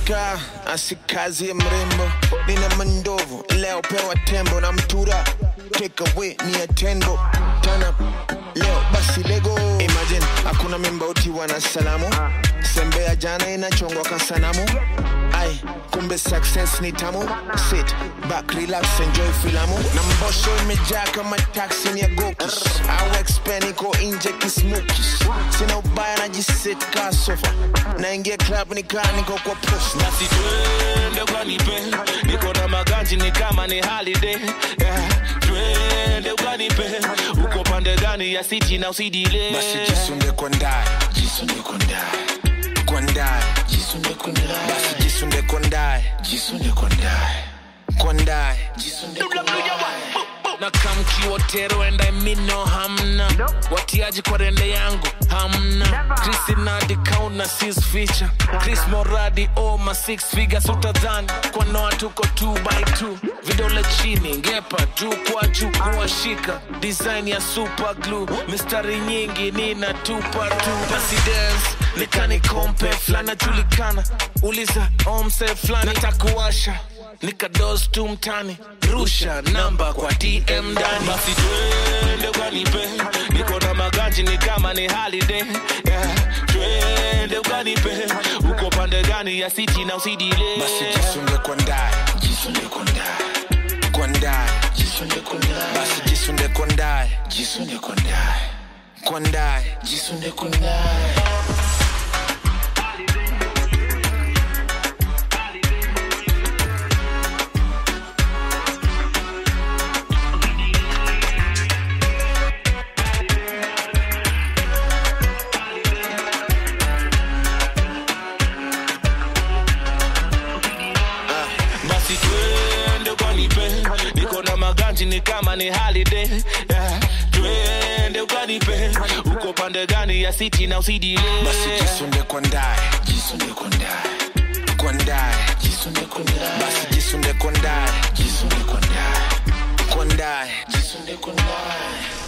Afrika asikazi ya mrembo, nina mandovu leo pewa tembo na mtura take away ni atendo tana leo basi lego imagine hakuna mimbauti wana salamu sembe ya jana inachongwa ka sanamu ai kumbe success ni tamu sit back relax enjoy filamu na mbosho imejaa kama taxi ni ya gokis au expen iko nje kismukis sina ubaya najisit ka sofa naingia club nikaa niko kwa post basi twende ukanipe niko na maganji ni kama ni holiday yeah. twende ukanipe uko pande gani ya city na usidile basi jisunde kwa ndani jisunde kwa ndani kwa ndani jisunde kwa ndani basi jisunde kwa ndani jisunde kwa ndani kwa ndani jisunde kwa ndani na kamkiwotero enda mino hamna watiaji kwa rende yangu hamna krisinadi kauna sis feature chris moradi oma six figures utadhani kwa noa tuko 2 by 2 vidole chini ngepa juu kwa juu kuwashika design ya super glue mistari nyingi nina tupa tu basi dance nikani kompe flana julikana uliza omse flani takuwasha nikados tu mtani rusha namba kwa dm ndani basi twende ukanipe niko na maganji ni kama ni holiday yeah. twende ukanipe uko pande gani ya city na usidile basi jisunde kwa ndani jisunde kwa ndani kwa ndani jisunde kwa ndani basi jisunde kwa ndani jisunde kwa ndani kwa ndani jisunde kwa ndani basi twende ukanipe niko na maganji ni kama ni holiday yeah. twende ukanipe uko pande gani ya city na usidile basi jisunde kwa ndani jisunde kwa ndani kwa ndani jisunde kwa ndani basi jisunde kwa ndani jisunde kwa ndani kwa ndani jisunde kwa ndani